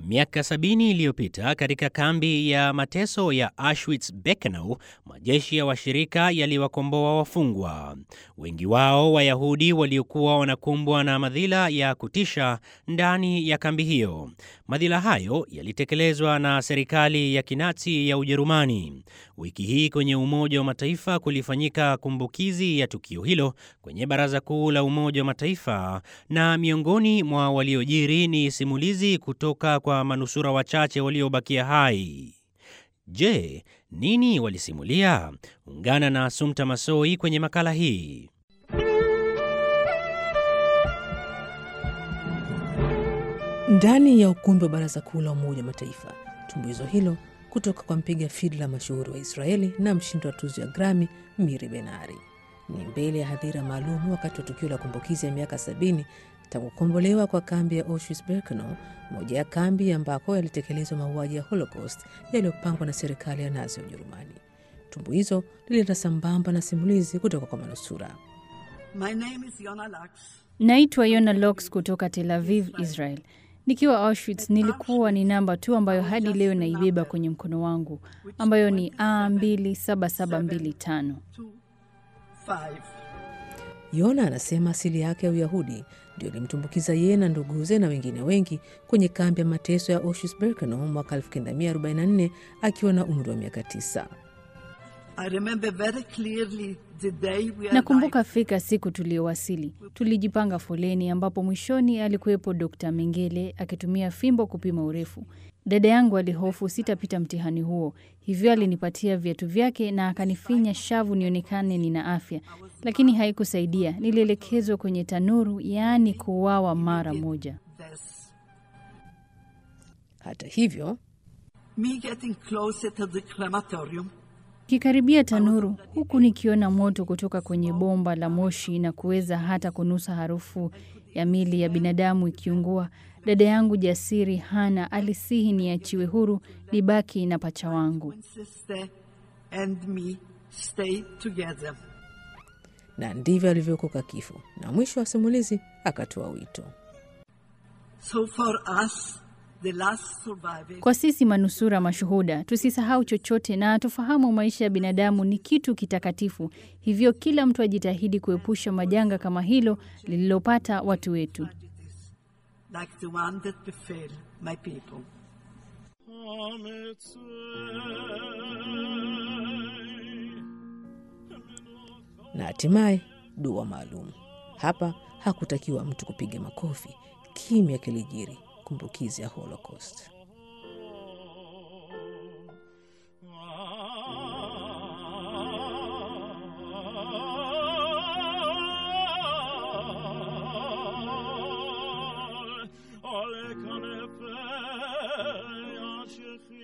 Miaka sabini iliyopita katika kambi ya mateso ya Auschwitz-Birkenau, majeshi ya washirika yaliwakomboa wafungwa, wengi wao Wayahudi waliokuwa wanakumbwa na madhila ya kutisha ndani ya kambi hiyo. Madhila hayo yalitekelezwa na serikali ya Kinazi ya Ujerumani. Wiki hii kwenye Umoja wa Mataifa kulifanyika kumbukizi ya tukio hilo kwenye Baraza Kuu la Umoja wa Mataifa, na miongoni mwa waliojiri ni simulizi kutoka kwa manusura wachache waliobakia hai. Je, nini walisimulia? Ungana na Sumta Masoi kwenye makala hii. Ndani ya ukumbi wa Baraza Kuu la Umoja wa Mataifa, tumbuizo hilo kutoka kwa mpiga fidla mashuhuri wa Israeli na mshindi wa tuzo ya Grammy Miri Benari ni mbele ya hadhira maalum wakati wa tukio la kumbukizi ya miaka sabini tangu kukombolewa kwa kambi ya Auschwitz-Birkenau, moja ya kambi ambako yalitekelezwa mauaji ya Holocaust yaliyopangwa na serikali ya Nazi ya Ujerumani. Tumbuizo lilienda sambamba na simulizi kutoka kwa manusura. My name is Yona Lax. Naitwa Yona Lox kutoka Tel Aviv, Israel. Nikiwa Auschwitz nilikuwa ni namba tu ambayo hadi leo naibeba kwenye mkono wangu ambayo ni A27725. Two, five. Yona anasema asili yake ya Uyahudi ndio ilimtumbukiza yeye na nduguze na wengine wengi kwenye kambi ya mateso ya Auschwitz-Birkenau mwaka 1944 akiwa na umri wa miaka tisa. I remember very clearly the day we Nakumbuka arrived. fika siku tuliyowasili. Tulijipanga foleni, ambapo mwishoni alikuwepo Dr. Mengele akitumia fimbo kupima urefu. Dada yangu alihofu sitapita mtihani huo, hivyo alinipatia viatu vyake na akanifinya shavu nionekane nina afya, lakini haikusaidia. Nilielekezwa kwenye tanuru, yaani kuuawa mara moja. This. Hata hivyo, Me getting closer to the crematorium. Kikaribia tanuru huku nikiona moto kutoka kwenye bomba la moshi na kuweza hata kunusa harufu ya mili ya binadamu ikiungua, dada yangu jasiri Hana alisihi niachiwe huru nibaki na pacha wangu. When sister and me stay together. na ndivyo alivyookoka kifo, na mwisho wa simulizi akatoa wito. So for us, the last survivor, Kwa sisi manusura mashuhuda, tusisahau chochote na tufahamu maisha ya binadamu ni kitu kitakatifu. Hivyo kila mtu ajitahidi kuepusha majanga kama hilo lililopata watu wetu. like the one that befell my people. Na hatimaye dua maalum. Hapa hakutakiwa mtu kupiga makofi, kimya kilijiri, kumbukizi ya Holocaust. alle kanefei